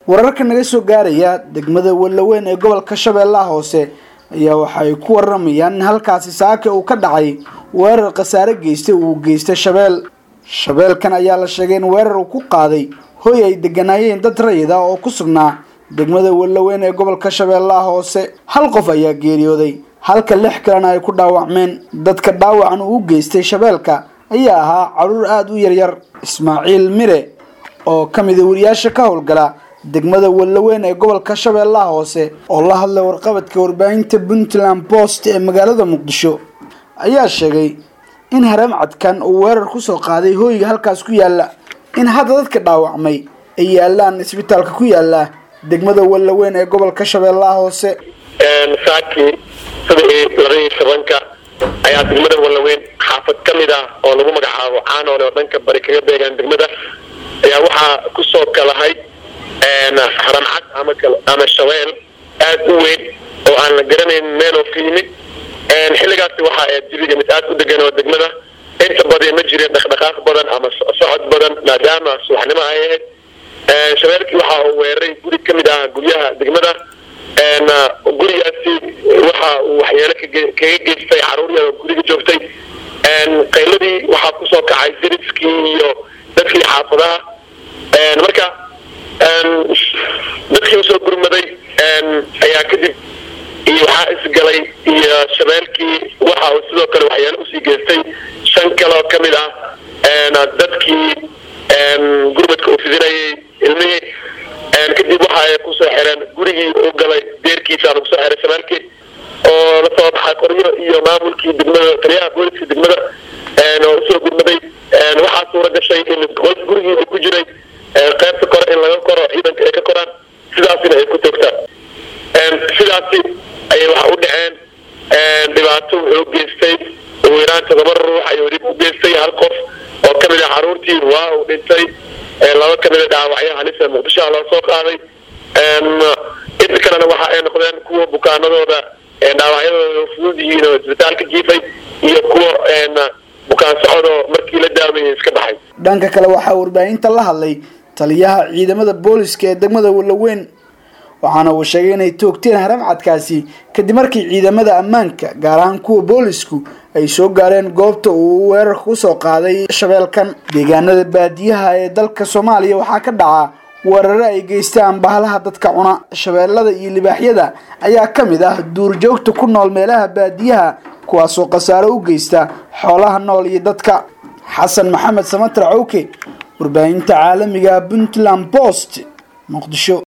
wararka naga soo gaaraya degmada wallaweyn ee gobolka shabeellaha hoose ayaa waxay ku waramayaan in halkaasi saaka uu ka dhacay weerar khasaare geystay uu geystay shabeel shabeelkan ayaa la sheegay in weerar uu ku qaaday hoy ay deganaayeen dad rayid ah oo ku sugnaa degmada wallaweyn ee gobolka shabeellaha hoose hal qof ayaa geeriyooday halka lix kalena ay ku dhaawacmeen dadka dhaawacan uu u geystay shabeelka ayaa ahaa caruur aada u yaryar ismaaciil mire oo ka mida wariyaasha ka howlgala degmada wallaweyn ee gobolka shabeellaha hoose oo la hadlay warqabadka warbaahinta puntland post ee magaalada muqdisho ayaa sheegay in haramcadkan uu weerar kusoo qaaday hooyiga halkaas ku yaala in hadda dadka dhaawacmay ay yaalaan isbitaalka ku yaala degmada wallaweyn ee gobolka shabeellaha hoose saakii sadexii labadii tobanka ayaa degmada wallaweyn xaafad ka mid ah oo lagu magacaabo caanoole oo dhanka bari kaga beegaan degmada ayaa waxaa kusoo kalahay haramcad ama ama shabeel aad u weyn oo aan la garanayn meeloo ka yimid xilligaasi waxaa ahayd jabiga mid aad u degan oo degmada inta badan ma jirin dhaqdhaqaaq badan ama socod badan maadaama subaxnimo ay ahayd shabeelkii waxa uu weeraray guri ka mid ah guryaha degmada gurigaasi waxa uu waxyeelo kaga geystay caruur yar oo guriga joogtay qayladii waxaa kusoo kacay dariskii iyo dadkii xaafadaha marka dadkii usoo gurmaday ayaa kadib iyo waxaa isgalay iyo shabeelkii waxa uu sidoo kale waxyaalo usii geystay shan kaloo ka mid ah dadkii gurmadka uu fidinayay ilmihii kadib waxa ay kusoo xireen gurigii u galay deerkiisa lagu soo xiray shabeelkii oo la soo baxay qoryo iyo maamulkii degmada taliyaha booliska degmada oo usoo gurmaday waxaa suura gashay in qolka gurigii uu ku jiray qaybta kore in laga koro ciidanka ay ka koraan sidaasina ay ku toogtaan sidaasi ayay waxa u dhaceen dhibaato wuxuu geystay ugu yaraan todoba ruux ayuu dhib u geystay hal qof oo ka mid ah caruurtii waa uu dhintay laba ka mid a dhaawacyo halisa muqdishoha loo soo qaaday inta kalena waxa ay noqdeen kuwa bukaanadooda dhaawacyadooda fudud yihiin oo isbitaalka jiifay iyo kuwa bukaan socodoo markii la daaweeyey iska baxay dhanka kale waxaa warbaahinta la hadlay taliyaha ciidamada booliska ee degmada wallaweyn waxaana uu sheegay inay toogteen haramcadkaasi kadib markii ciidamada ammaanka gaar ahaan kuwa boolisku ay soo gaareen goobta uu weerarka kusoo qaaday shabeelkan deegaanada baadiyaha ee dalka soomaaliya waxaa ka dhacaa weeraro ay geystaan bahalaha dadka cuna shabeellada iyo libaaxyada ayaa ka mid ah duurjoogta ku nool meelaha baadiyaha kuwaasoo khasaaro u geysta xoolaha nool iyo dadka xasan maxamed samatar cowke warbaahinta caalamiga puntland post muqdisho